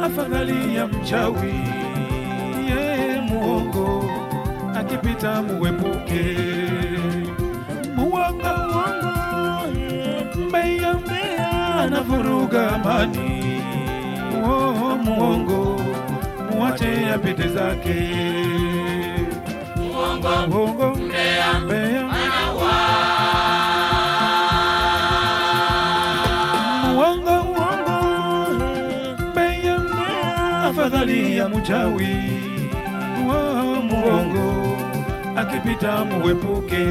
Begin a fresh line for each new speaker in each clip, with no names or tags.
afadhali ya mchawi ye muongo akipita muepuke muwanga mbeya mbeya anavuruga amani oh, muongo muwache apite zake
Muongo
muongo
mbea
mbeya
anaua
muongo muongo mbeya mbeya afadhali ya mchawi oh, muongo akipita muepuke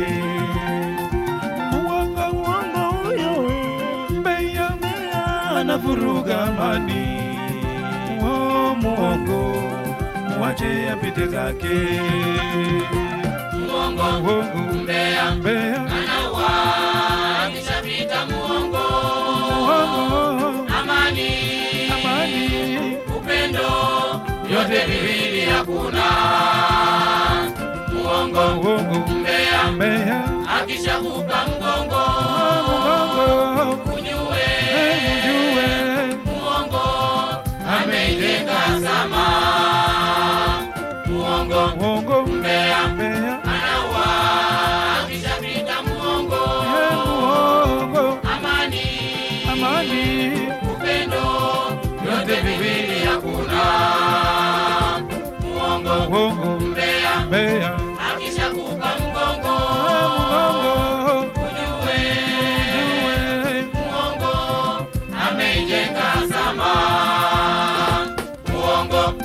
muongo muongo huyo mbeya mbeya anavuruga amani oh, muongo muwache apite zake
Muongo
muongo
mbea
mbeya
anaua akishapita muongo
muongo
amani
amani
upendo vyote viwili hakuna muongo
muongo
mbea
mbeya
akishakupa mgongo
muongo
ujue
mjue
muongo ameijenga zama muongo
muongo
mbea
mbeya
anaua akishapita muongo
muongo
amani
amani
upendo vyote viwili hakuna muongo
muongo
mbea
mbeya
akishakupa mgongo
muongo
ujue
mjue
muongo ameijenga zama muongo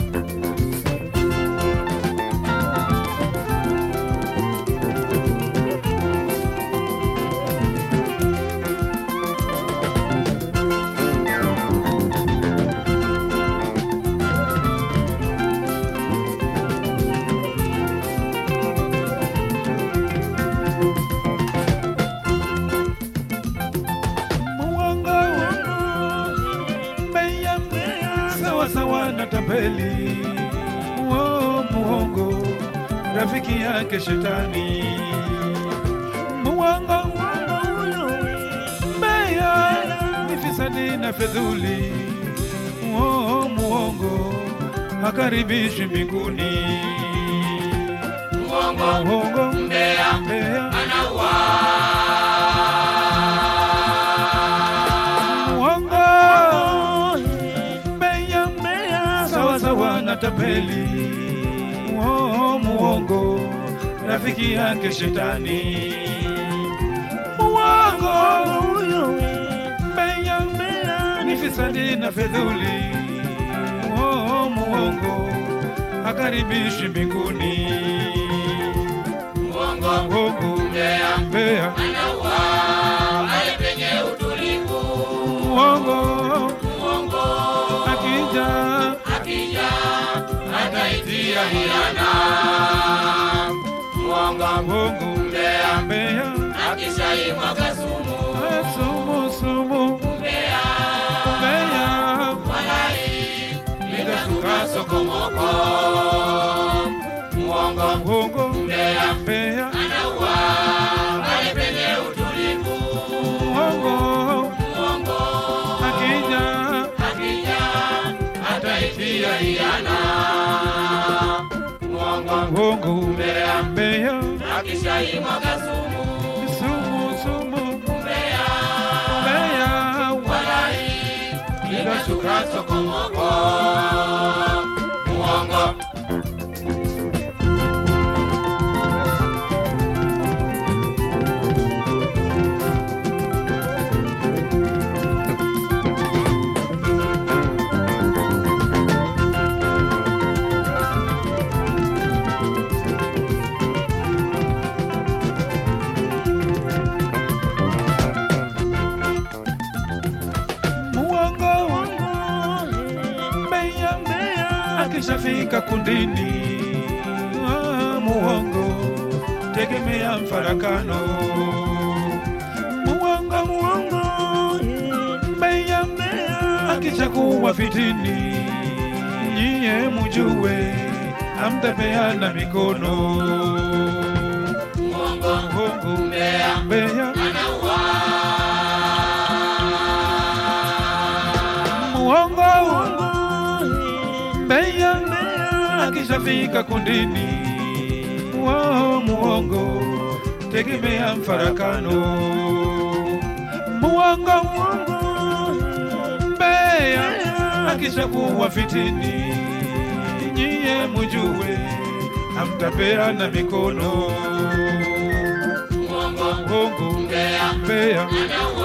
muongo mbeya mbeya sawa sawa na tapeli oh, muongo rafiki yake shetani muongo mbeya ni fisadi na fedhuli oh, muongo hakaribishi mbinguni
muongo
muongo
mbea
mbeya
anaua
muongo mbeya mbeya sawa sawa na tapeli oh, muongo rafiki yake shetani muongo mbeya mbeya ni fisadi na fedhuli oh, muongo hakaribishi mbinguni
muongo
muongo
mbea
mbeya
anaua pale penye utulivu
muongo
muongo
akija
akija ataitia hiana muongo
muongo
mbea
mbeya
akishaimwaga sumu
sumu sumu
mbea
mbeya
walai litasuka sokomoko muongo
muongo
mbea
mbeya
anaua pale penye utulivu
muongo
muongo
akija
akija ataitia hiana muongo
muongo
mbea
mbeya
akishaimwaga sumu
sumu sumu
mbea
mbeya
walai litasuka sokomoko muongo
muongo mbeya mbeya akishafika kundini ah, muongo tegemea mfarakano muongo muongo mbeya mbeya akichakuwa fitini nyiye mujue amtapeana mikono
muongo
muongo
mbea
mbeya
anaua
muongo akishafika kundini, wao muongo tegemea mfarakano, muongo muongo mbea akishakuwa fitini, nyie mujue hamtapeana mikono.
Mwongo,
Muongo
mbea,
mbea
anauwa